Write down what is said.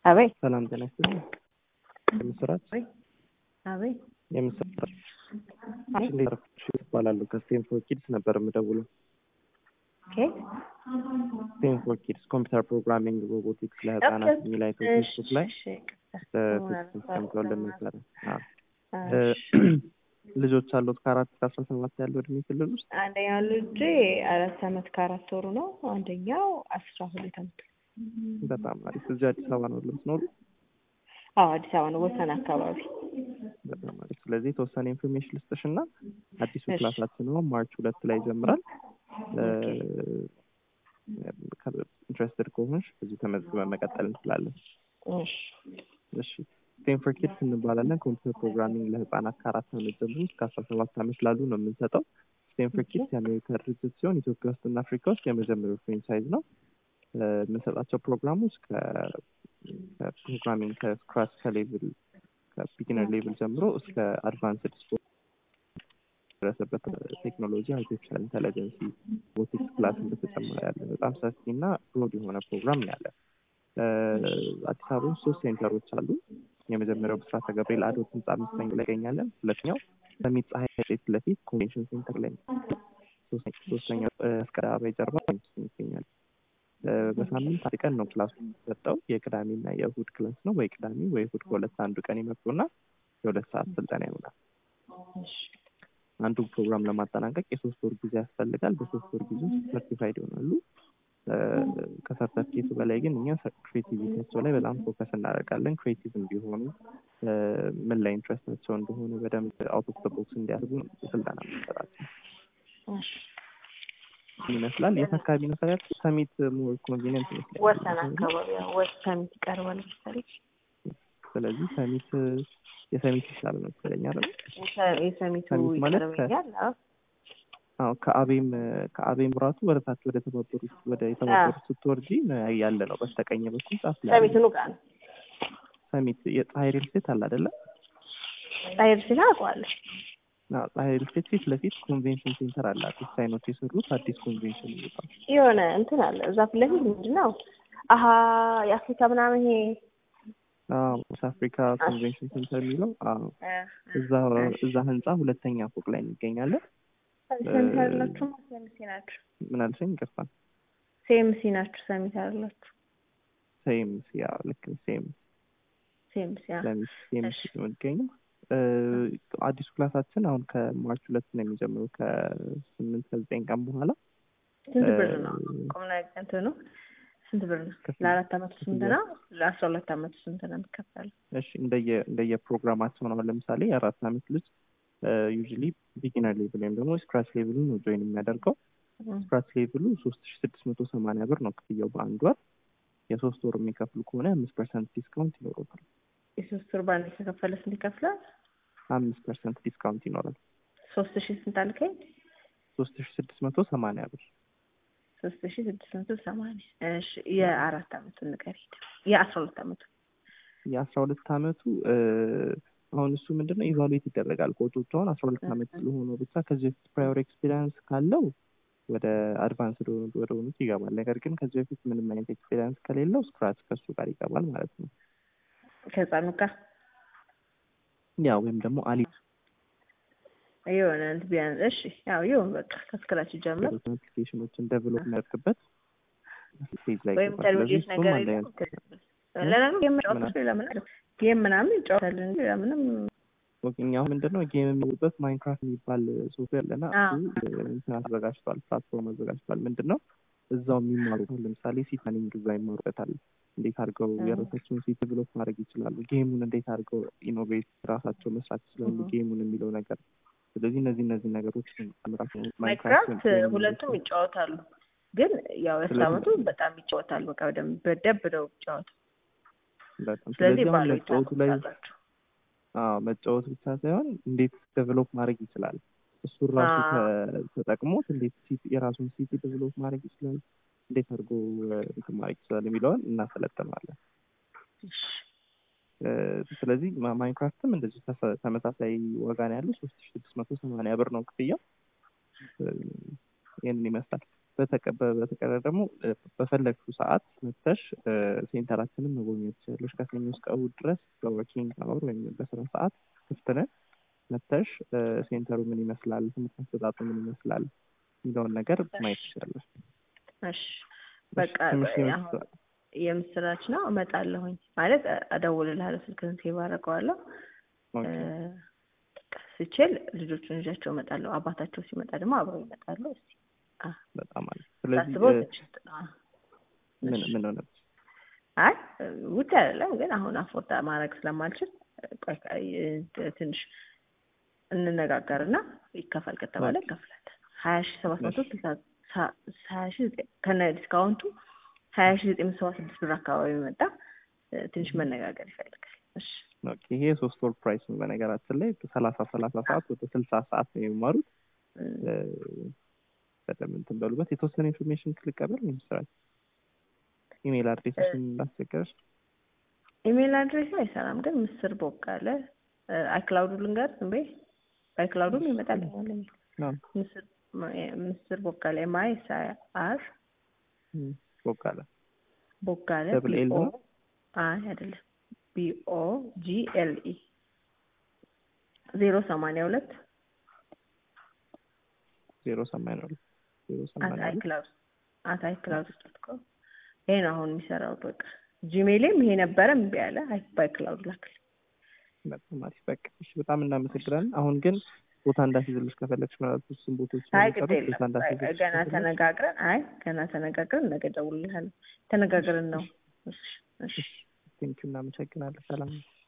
አቤት ሰላም ጤና ይስጥልኝ። የምስራች አቤት የምስራች አይ እንዴት አረፈድሽ? እባላለሁ ከስቴንፎርድ ኪድስ ነበር የምደውለው። ኬት ስቴንፎርድ ኪድስ ኮምፒውተር ፕሮግራሚንግ ሮቦቲክስ ለህፃናት የሚል አይተው ፌስቡክ ላይ በቴክስት ሰምተውልን ነበረ። አዎ። ልጆች አሉት ከአራት እስከ አስራ ሰባት ያለው እድሜ ክልል ውስጥ አንደኛው ልጄ አራት አመት ከአራት ወሩ ነው። አንደኛው አስራ ሁለት አመት በጣም አሪፍ። እዚህ አዲስ አበባ ነው የምትኖሩ? አዎ አዲስ አበባ ነው ወሰን አካባቢ። በጣም አሪፍ። ስለዚህ የተወሰነ ኢንፎርሜሽን ልስጥሽ እና አዲሱ እሺ። ክላሳችን ነው ማርች ሁለት ላይ ይጀምራል። ኢንትረስትድ ከሆንሽ በዚህ ተመዝግበን መቀጠል እንችላለን። እሺ እሺ ስቴንፎርድ ኪድስ እንባላለን። ኮምፒውተር ፕሮግራሚንግ ለህፃናት ከአራት አመት ጀምሮ እስከ አስራ ሰባት አመት ላሉ ነው የምንሰጠው። ስቴንፎርድ ኪድስ የአሜሪካ ድርጅት ሲሆን ኢትዮጵያ ውስጥና አፍሪካ ውስጥ የመጀመሪያው ፍሬንቻይዝ ነው። እ፣ የምንሰጣቸው ፕሮግራሞች ከ- ከፕሮግራሚንግ ከስክራች ከሌቭል ከቢጊነር ሌቭል ጀምሮ እስከ አድቫንስድ ስፖርት ደረሰበት ቴክኖሎጂ አርቲፊሻል ኢንቴሊጀንሲ ሮቦቲክስ ክላስ በተጨመረ ያለ በጣም ሰፊ እና ብሮድ የሆነ ፕሮግራም ነው ያለ። እ፣ አዲስ አበባ ውስጥ ሶስት ሴንተሮች አሉ። የመጀመሪያው ብስራተ ገብርኤል አዶት ህንፃ አምስተኛ ላይ ይገኛለን። ሁለተኛው ሰሚት ፀሐይ ፊት ለፊት ኮንቬንሽን ሴንተር ላይ ነው። ሶስተኛ- ሶስተኛው እ፣ መስቀል አበባ ጀርባ ይገኛል። እ፣ በሳምንት አንድ ቀን ነው ክላሱ የሚሰጠው። የቅዳሜና የእሁድ ክላስ ነው። ወይ ቅዳሜ ወይ እሁድ ከሁለት አንዱ ቀን ይመጡና የሁለት ሰዓት ስልጠና ይሆናል። እሺ አንዱ ፕሮግራም ለማጠናቀቅ የሶስት ወር ጊዜ ያስፈልጋል። በሶስት ወር ጊዜ ውስጥ ሰርቲፋይድ ይሆናሉ። እ፣ ከሰርተፊኬቱ በላይ ግን እኛ ክሬቲቪቲያቸው ላይ በጣም ፎከስ እናደርጋለን። ክሬቲቭ እንዲሆኑ እ፣ ምን ላይ ኢንትረስታቸው እንደሆነ በደንብ አውት ኦፍ ቦክስ እንዲያደርጉ ስልጠና የምንሰጣቸው እሺ ይመስላል። የት አካባቢ ነው ታዲያ? ሰሚት ሞር ኮንቬኒየንት ይመስላል። ወሰን አካባቢ ያው ወሰን ይቀርባል መሰለኝ። ስለዚህ ሰሚት የሰሚት ይሻላል መሰለኝ አይደል? የሰ- የሰሚቱ ሰሚት ማለት ከ- ይቀርበኛል። አዎ አዎ ከአቤም ከአቤም ራቱ ወደ ታች ወደ ተባበሩት ወደ የተባበሩት ስትወርጂ ነው ያለ ነው። በስተቀኝ በኩል ጫፍ ላይ ሰሚቱ ኑ ጋር ነው ሰሚት የፀሐይ ሪል ስቴት አለ አይደለ? ጣይር ሲል አውቀዋለሁ። አዎ ፀሐይ ሪል ስቴት ፊት ለፊት ኮንቬንሽን ሴንተር አለ። አዲስ ሳይኖች የሰሩት አዲስ ኮንቬንሽን ይባላል። የሆነ እንትን አለ እዛ ፊት ለፊት ምንድን ነው አሀ የአፍሪካ ምናምን ይሄ አዎ ሳውዝ አፍሪካ ኮንቬንሽን ሴንተር የሚለው አዎ እዛ እዛ ህንጻ ሁለተኛ ፎቅ ላይ እንገኛለን። ሰሚት አይደላችሁ ሴምሲ ናችሁ ምን አልሽኝ? ይቅርታ ሴምሲ ናችሁ ሰሚት አይደላችሁ ሴም ያ ልክ ነው። ሴም ሴምሲ ያ ለሚስ ሴም እሺ። ነው የሚገኘው። እ፣ አዲሱ ክላሳችን አሁን ከማርች ሁለት ነው የሚጀምረው ከስምንት ከዘጠኝ ቀን በኋላ ስንት ብር እ፣ ነው ቁም ነገር እንትን ነው ስንት ብር ነው ክፍያ- ለአራት አመቱ ስንት ነው ለአስራ ሁለት አመቱ ስንት ነው የሚከፈለው እሺ እንደየ እንደየ ፕሮግራማቸው ነው። አሁን ለምሳሌ የአራት አመት ልጅ ዩዥሊ ቢጊነር ሌቭል ወይም ደግሞ ስክራች ሌቭሉ ነው ጆይን የሚያደርገው። ስክራች ሌቭሉ ሶስት ሺ ስድስት መቶ ሰማንያ ብር ነው ክፍያው በአንድ ወር። የሶስት ወር የሚከፍሉ ከሆነ አምስት ፐርሰንት ዲስካውንት ይኖረታል። የሶስት ወር ባንድ የተከፈለ ስንት ይከፍላል አምስት ፐርሰንት ዲስካውንት ይኖራል። ሶስት ሺ ስንት አልከኝ ሶስት ሺ ስድስት መቶ ሰማንያ ብር ሶስት ሺ ስድስት መቶ ሰማንያ እሺ የአራት አመቱን ንገሪ የአስራ ሁለት አመቱ የአስራ ሁለት አመቱ እ፣ አሁን እሱ ምንድን ነው ኢቫሉዌት ይደረጋል። ኮቾቹ አሁን አስራ ሁለት አመት ስለሆነ ብቻ ከዚህ በፊት ፕራዮር ኤክስፔሪንስ ካለው ወደ አድቫንስ ወደ ሆኑት ይገባል። ነገር ግን ከዚህ በፊት ምንም አይነት ኤክስፔሪንስ ከሌለው ስክራች ከሱ ጋር ይገባል ማለት ነው። ከህፃኑ ጋር ያ ወይም ደግሞ አሊ የሆነ እንትን ቢያንስ እሺ ያው ይሁን በቃ ከስክራች ጀምር አፕሊኬሽኖችን ዴቨሎፕ የሚያደርግበት ስቴጅ ላይ ወይም ይገባል። ስለዚህ ኢንተርሚዲየት እሱም ነገር አንድ የለም አይነት ለነገሩ ጌም ጨዋታዎች ሌላ ምን አለ ጌም ምናምን ይጫወታል እንጂ ሌላ ምንም እኛው ምንድን ነው ጌም የሚሉበት ማይንክራፍት የሚባል ሶፍትዌር አለና አዎ። እሱ እንትን አዘጋጅቷል፣ ፕላትፎርም አዘጋጅቷል። ምንድን ነው እዛው የሚማሩታል። ለምሳሌ ሲታኒንግ እዛ ይማሩበታል። እንዴት አድርገው እ። የራሳቸውን ሴት ዴቨሎፕ ማድረግ ይችላሉ፣ ጌሙን እንዴት አድርገው ኢኖቬት ራሳቸው መስራት ይችላሉ፣ እ። ጌሙን የሚለው ነገር። ስለዚህ እነዚህ እነዚህ ነገሮች ራሱ ማይክራፍት ሁለቱም ይጫወታሉ ግን ያው የአስራ ስለዚህ- አመቱ በጣም ይጫወታል በቃ በደንብ በደብ ነው ይጫወቱ በጣም ስለዚህ ስለዚህ አሁን ባሉ መጫወቱ ላይ ይጫወታላችሁ አዎ መጫወት ብቻ ሳይሆን እንዴት ዴቨሎፕ ማድረግ ይችላል እሱን ራሱ አዎ። ተ- ተጠቅሞት እንዴት ሲቲ የራሱን ሲቲ ዴቨሎፕ ማድረግ ይችላል እንዴት አድርጎ እ፣ እንትን ማድረግ ይችላል የሚለውን እናሰለጥናለን። እ፣ ስለዚህ ማ- ማይንክራፍትም እንደዚህ ተሰ- ተመሳሳይ ዋጋ ነው ያለው ሶስት ሺ ስድስት መቶ ሰማንያ ብር ነው ክፍያው። እ፣ ይህንን ይመስላል። በተቀረ ደግሞ በፈለግሽው ሰዓት መተሽ ሴንተራችንን መጎብኘት ትችላለሽ። ከሰኞ እስከ እሑድ ድረስ በወርኪንግ አወር ወይም በስራ ሰዓት ክፍት ነን። መተሽ ሴንተሩ ምን ይመስላል፣ ትምህርት አሰጣጡ ምን ይመስላል የሚለውን ነገር ማየት ትችላለሽ። እሺ በቃ የምስራች ነው። እመጣለሁኝ ማለት እደውልልሃለሁ፣ ስልክህን ሴቭ አደርገዋለሁ። ስችል ልጆቹን ይዣቸው እመጣለሁ። አባታቸው ሲመጣ ደግሞ አብረው ይመጣሉ። እስኪ በጣም አሪፍ። ስለዚህ ምን ምን ሆነ? አይ ውጭ አይደለም ግን አሁን አፎርዳ ማድረግ ስለማልችል ትንሽ እንነጋገርና ይከፈል ከተባለ ይከፍላል። ሀያ ሺ ሰባት መቶ ስልሳ ሀያ ሺ ከነ ዲስካውንቱ ሀያ ሺ ዘጠኝ መቶ ሰባ ስድስት ብር አካባቢ መጣ። ትንሽ መነጋገር ይፈልጋል። እሺ ይሄ የሶስት ወር ፕራይስ ነው። በነገራችን ላይ ሰላሳ ሰላሳ ሰዓት ወደ ስልሳ ሰዓት ነው የሚማሩት። በደንብ እንትን በሉበት። የተወሰነ ኢንፎርሜሽን ልቀበል ነው ምስራች ኢሜይል አድሬስሽን እንዳስቸገረሽ። ኢሜይል አድሬስ አይሰራም፣ ግን ምስር ቦጋለ አይክላውዱ ልንገር ዝም በይ። በአይክላውዱም ይመጣልኛል። ምስር ቦጋለ ኤምአይ ኤስ አር ቦጋለ ቦጋለ ደብል ኤል ነው። አይ አይደለም ቢኦ ጂ ኤል ኢ ዜሮ ሰማንያ ሁለት ዜሮ ሰማንያ ሁለት ዜሮ ሰማንያ ሁለት አይክላውድ አት አይክላውድ ዶት ኮም ይሄ ነው አሁን የሚሰራው። በቃ ጂሜይልም ይሄ ነበረ እምቢ አለ። በአይክላውድ ላክል። በጣም አሪፍ በቃ እሺ፣ በጣም እናመሰግናለን። አሁን ግን ቦታ እንዳስይዝልሽ ከፈለግሽ ማለት እሱን ቦታዎች አይ ግድ የለም ገና ተነጋግረን አይ ገና ተነጋግረን ነገ እደውልልሃለሁ። ተነጋግረን ነው። እሺ እሺ ቴንኪው እናመሰግናለን። ሰላም